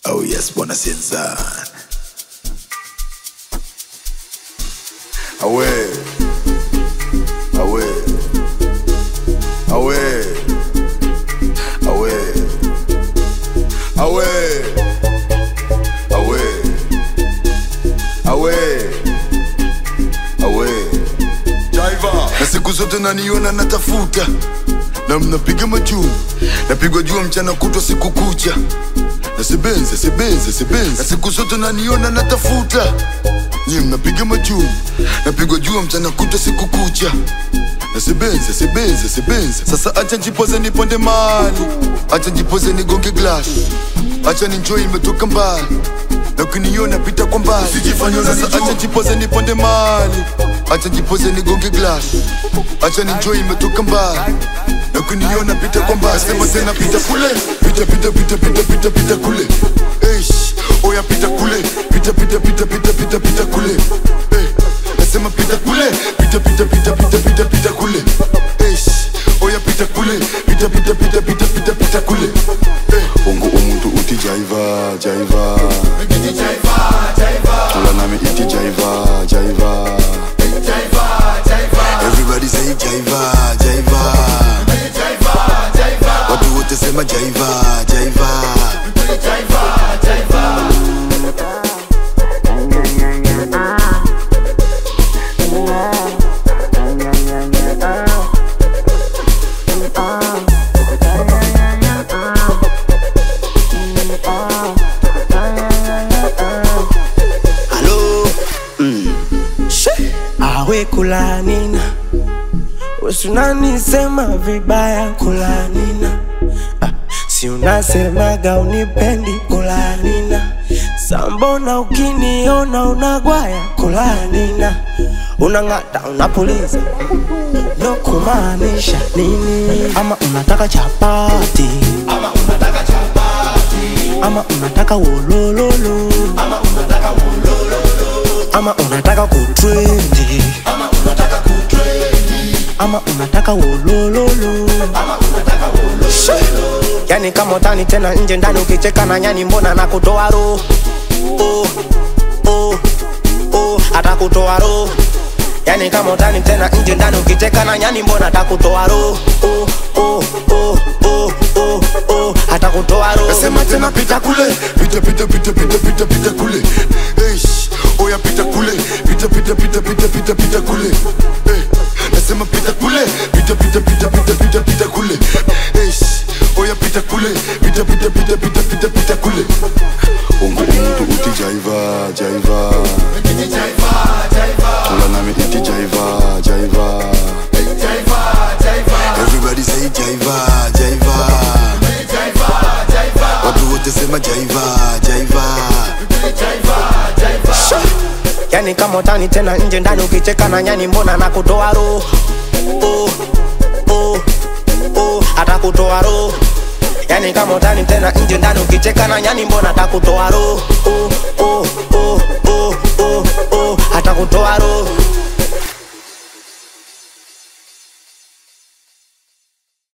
Oh yes, bwana Sinzan. Awe. Awe. Awe. Awe. Awe. Awe. Awe. Awe. Jaiva. Na siku zote naniona natafuta na mnapiga majuu napigwa jua mchana kutwa siku kucha nasebenze sebenze sebenze na siku zote naniona natafuta nyi mnapiga majuu napigwa jua mchana kutwa siku kucha nasebenze sebenze sebenze sasa acha njipoze niponde mali acha njipoze nigonge glass acha ninjoi imetoka mbali na ukiniona pita kwa mbali sasa acha njipoze niponde mali acha njipoze nigonge glass acha ninjoi imetoka mbali na kuniona pita kwa mbali sema tena pita kule pita pita pita pita pita pita kule Eish, oya pita kule pita pita pita pita pita pita kule Eh, nasema pita kule pita pita pita pita pita pita kule Eish, oya pita kule pita pita pita pita pita pita kule Eh, ungu umuntu uthi jaiva jaiva tula nami ithi jaiva jaiva everybody say jaiva jaiva watu wote sema jaiva jaiva Halo awe kulanina usunanisema vibaya kulanina ah, si unasemaga unipendi kulanina sambona ukiniona unagwaya kulanina unang'ata unapuliza no kumaanisha nini ama unataka chapati ama unataka wolololo ama unataka kutrendi ama unataka wolololo yani kama utani tena nje ndani ukicheka na nyani mbona nakutoa roho oh, oh, oh, atakutoa roho yani kama utani tena nje ndani ukicheka na nyani mbona atakutoa roho oh, oh, oh, oh, oh, oh, atakutoa roho nasema tena pita kule pita pita pita pita pita pita kule Eish, oya pita kule pita pita pita pita pita pita kule Eh, nasema pita kule pita pita pita pita pita pita kule Eish, oya pita kule pita pita pita pita pita pita kule ungu umuntu uthi jaiva jaiva tula nami ithi jaiva jaiva everybody say jaiva jaiva watu wote sema jaiva jaiva yani kama utani tena nje ndani ukicheka na nyani mbona nakutoa roho oh, oh, oh, atakutoa roho yani kama utani tena nje ndani ukicheka na nyani mbona atakutoa roho oh, oh, oh, oh, oh, oh, atakutoa roho